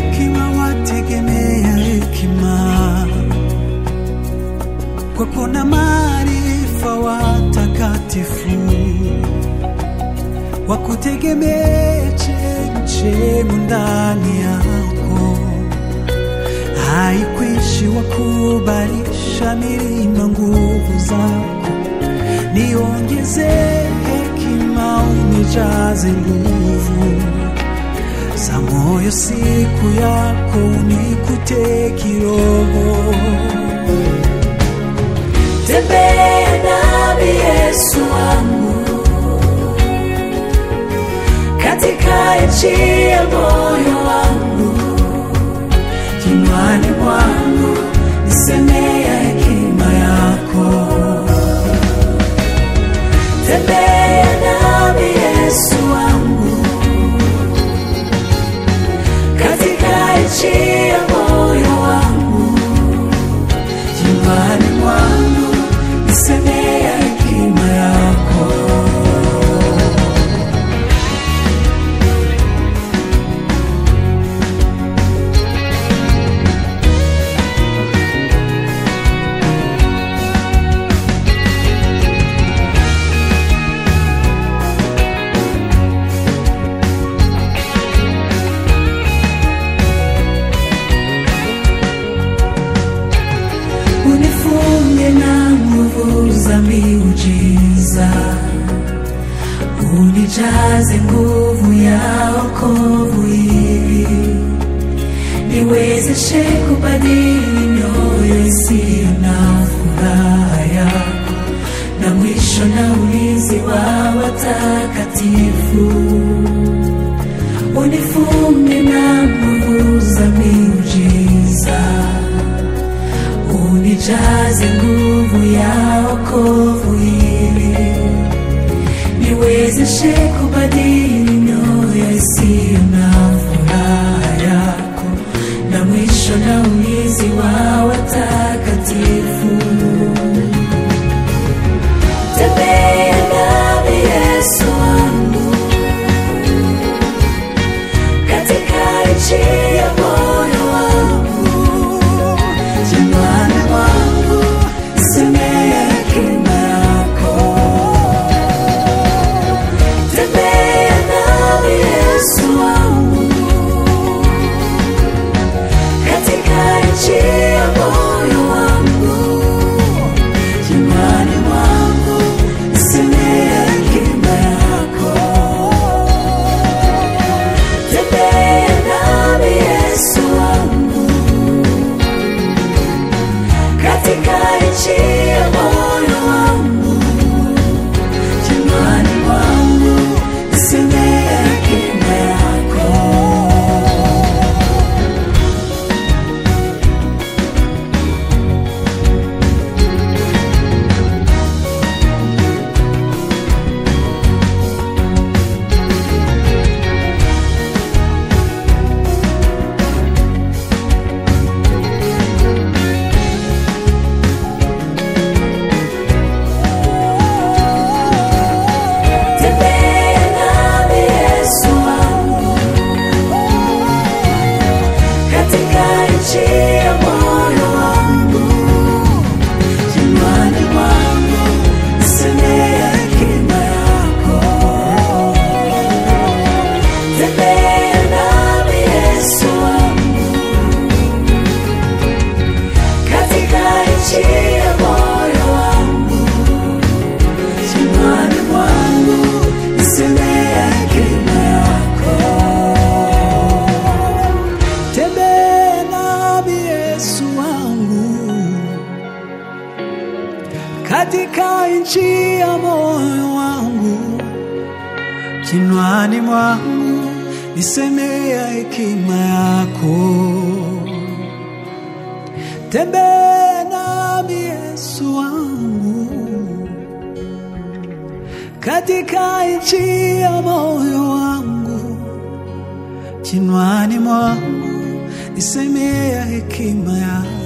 hekima wategemea hekima, kwa kuna maarifa watakatifu wakutegemea chemchemu ndani yako, haikwishi wakubalisha milima nguvu zako, niongeze hekima unijaze nguvu za moyo siku yako unikute kiroho. Tembea nami Yesu wangu katika nchi ya moyo wangu, kinywani mwangu nisemea hekima yako. Tembea nami Yesu wangu katika nchi ya moyo wangu, kinywani mwangu nisemea hekima yako. unifunge na nguvu za miujiza, unijaze nguvu ya wokovu ili niwezeshe kubadili mioyo isiyo na furaha yako, na mwisho na ulinzi wa watakatifu unifunge na nguvu za miujiza unijaze nguvu ya wokovu ili niwezeshe kubadili mioyo isiyo na furaha yako, na mwisho na ulinzi wa watakatifu. Tembea nami Yesu wangu katika nchi ya moyo wangu Kinywani mwangu nisemea hekima yako. Tembea nami Yesu wangu katika nchi ya moyo wangu. Kinywani mwangu nisemea hekima yako. Tembea nami Yesu wangu katika nchi ya moyo wangu, kinywani mwangu nisemea hekima yako. Tembea nami Yesu wangu katika nchi ya moyo wangu, kinywani mwangu nisemea hekima yako. Tembea nami Yesu wangu katika nchi ya moyo wangu kinywani mwangu nisemea hekima yako. Tembea nami Yesu wangu katika nchi ya moyo wangu, kinywani mwangu nisemea hekima yako. Tembea nami Yesu wangu katika nchi ya moyo wangu, kinywani mwangu nisemea hekima yako.